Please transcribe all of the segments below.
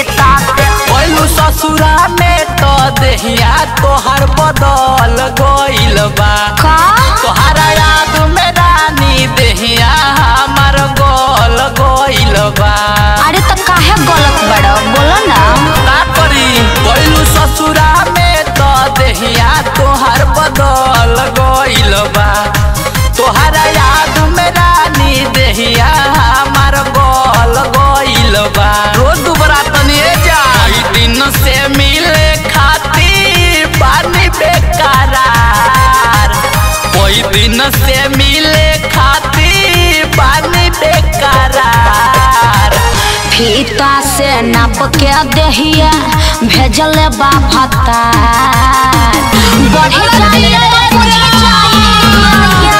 फीता से पहिलू ससुरा में तो देहिया तोहर बदल गइल बा का तोहरा याद में रानी देहिया हमर गोल गइल बा अरे तो काहे गलत बड़ा बोलो ना का करी पहिलू ससुरा में तो देहिया तोहर बदल गइल बा तोहरा याद में रानी देहिया हमर गोल गइल बा रोज दुबरा तनिए जाई दिन से मिले खातिर पानी बेकरार कोई दिन से मिले खातिर पानी बेकरार फीता से नाप के दहिया भेजल बा भत्ता बढ़ी जाइए तो बुझी जाइए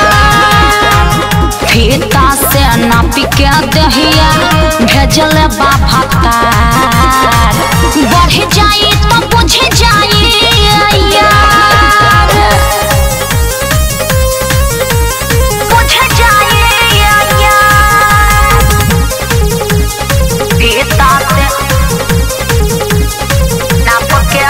फीता से नाप के दहिया भेजल बा भत्ता बढ़ी जाई तो बुझी जाइए बुझ जाइए फीता से नाप के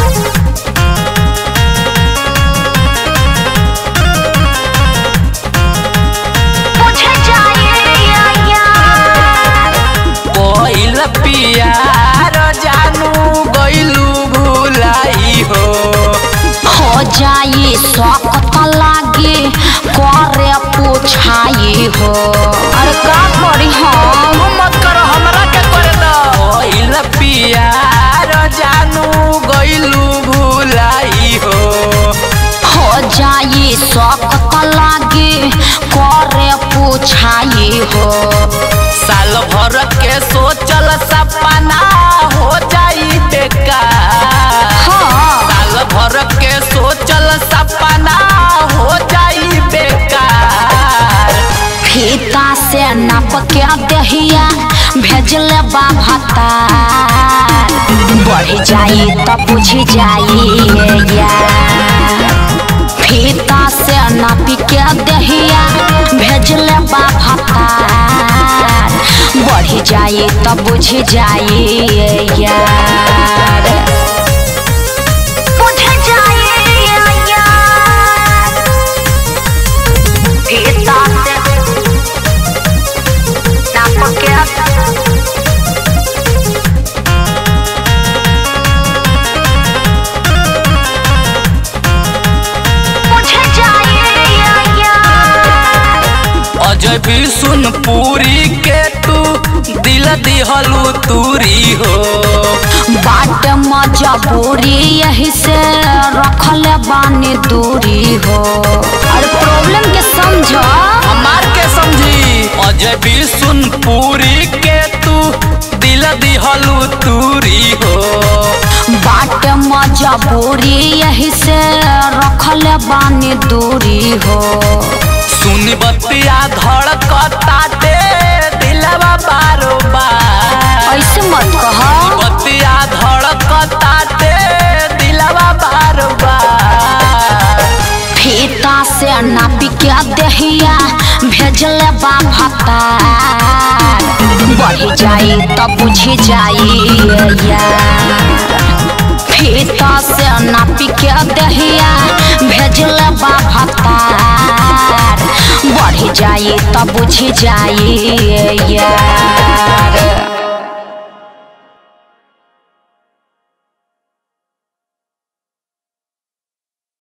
बुझ जाइए कोइल पियार जानू गइलू भुलाई हो हो जाई सकत लागे करे पूछाई हो अरे का करी हम मत करो हमरा के करे दो कोइल पियार जानू गइलू भुलाई हो हो जाई सकत लागे करे पूछाई हो साल भर के सोचल सपना हो जाई बेकार हाँ साल भर के सोचल सपना हो जाई बेकार फीता से नाप के दहिया भेजल बा भत्ता बढ़ जाई तो पूछ जाई यार फीता से नाप के दहिया भेजल बा भत्ता बढ़ जाई तो बुझ जाई यार बुझ जाई यार फीता से नाप के बुझ जाइए यार अजय भी सुन पूरी के तू दिल दिहलू तूरी हो बाट मजबूरी यही से रखल बानी दूरी हो और प्रॉब्लम के समझो हमार के समझी अजय भी सुन पूरी के तू दिल दिहलू तूरी हो बाट मजबूरी यही से रखल बानी दूरी हो सुन बतिया धड़कता दे दिलवा बारो बार ऐसे मत कहो बतिया धड़कता दे दिलवा बारो बार फीता से नापी के दहिया भेजल बा भत्ता बढ़ जाई तो बुझी जाई यार फीता से नापी के दहिया भेजल बा भत्ता बढ़ जाई तो बुझी जाई यार